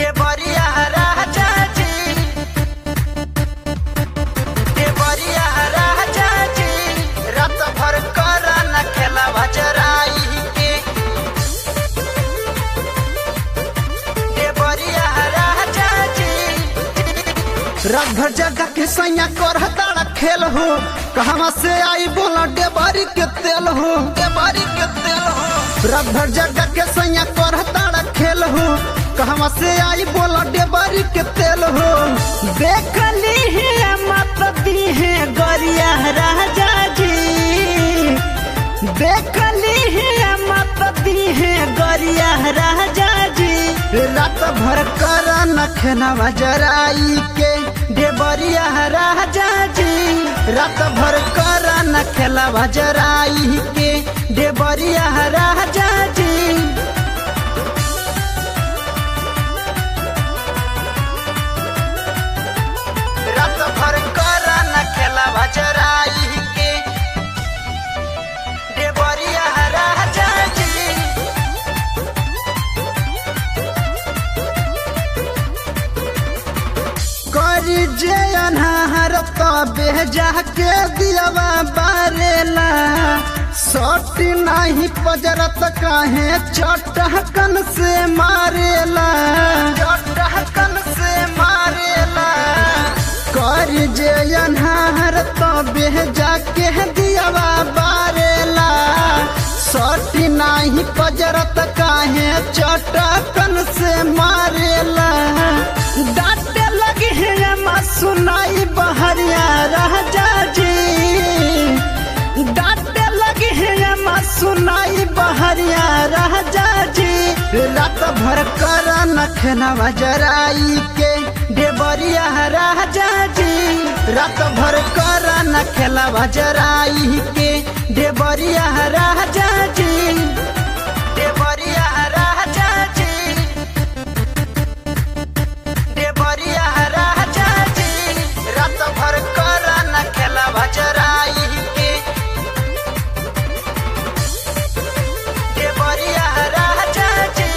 देवरिया राजा जी देवरिया राजा जी रात भर कर न खेला बजराई के देवरिया राजा जी रात भर जगह के सैया कर तारा खेल हो कहवा से आई बोला डेबारी के तेल हो देवरी के तेल हो रात भर जगह के सैया कर तारा खेल हो कहवा से आई बोला डेबारी के तेल हो देख ली है मत दी है गरिया राजा जी देख ली है मत दी है गरिया राजा जी रात भर कर न खेना जराई के देवरिया राजा जी रात भर कर न खेला जराई के देवरिया राजा जी रात भर कर न खेला बजराई के देवरिया राजा जी करी जे अनहार तबे जाके दियावा बारेला सट नाही पजरत काहे चटहकन से मारेला चटहकन से मारेला कर जे अनहार तबे जाके दियावा बारेला सट नाही पजरत काहे चटकन से मारेला डांटे लगी है माँ सुनाई बहरिया राजा जी डांटे लगी है माँ सुनाई बहरिया राजा जी रात भर कर नखना जराई के देवरिया राजा जी रात भर कर नखेला जराई के देवरिया राजा जी देवरिया राजा जी देवरिया राजा जी रात भर कर न खेला बजराई के देवरिया राजा जी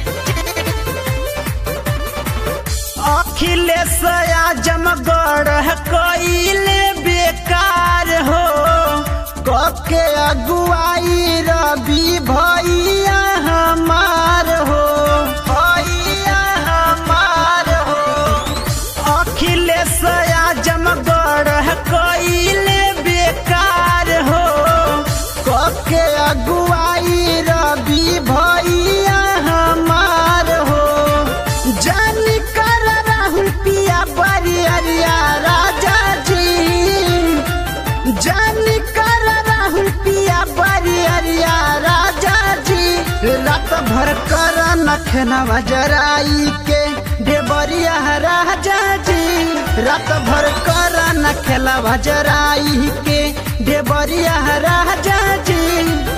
अखिलेश आजमगढ़ कइले बेकार हो कके अगुआई रवि भैया हमार हो भैया हमार हो अखिलेश आजमगढ़ कइले बेकार हो कके अगुआई रवि भैया हमार हो जानी कर राहुल पिया बरिया राजा जी जानी कर राहुल पिया बरिया राजा जी रात भर कर नखना जराई के देवरिया राजा जी रात भर कर नखेला जराई के देवरिया राजा जी